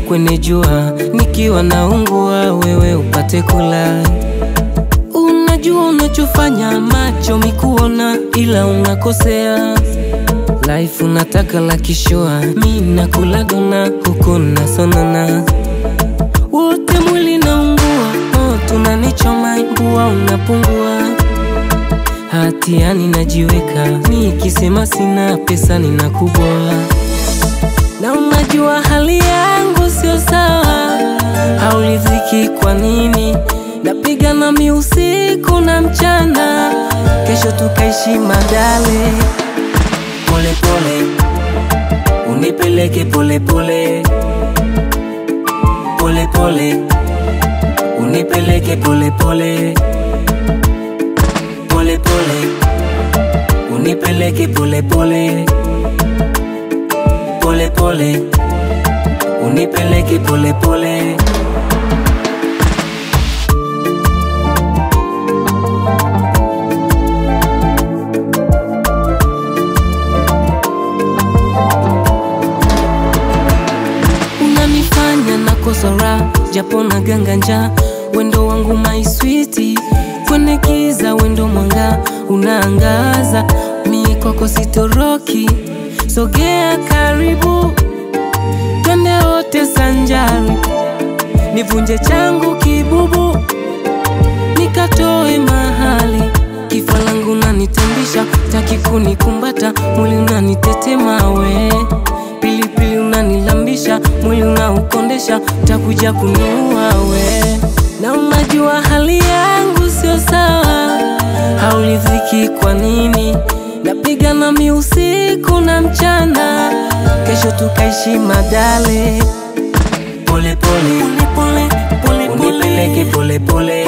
kwenye jua, nikiwa naungua, wewe upate kula. Unajua unachofanya, macho mikuona, ila unakosea. Life unataka la kishua, mi nakula dona, huku nasonona, wote mwili naungua, moto unanichoma, mbua unapungua hatiani najiweka, nikisema sina pesa ninakuboa, na unajua hali yangu sio sawa, hauliziki kwa nini? Napiga nami usiku na mchana, kesho tukaishi madale. Pole pole unipeleke pole pole, pole pole unipeleke pole pole pole pole unipeleke pole pole pole pole unipeleke pole pole unanifanya nakosa raha japo na ganganja wendo wangu my sweetie kwenye giza wendo mwanga unaangaza mi kwako sitoroki sogea karibu twende wote sanjari nivunje changu kibubu nikatoe mahali kifua langu nanitambisha taki kunikumbata mwili unanitetema we pilipili unanilambisha mwili unaukondesha takuja kuniua we na unajua hali yangu sio sawa, hauliziki kwa nini? Napiga nami usiku na mchana, kesho tukaishi madale. Pole pole pole pole, unipeleke pole pole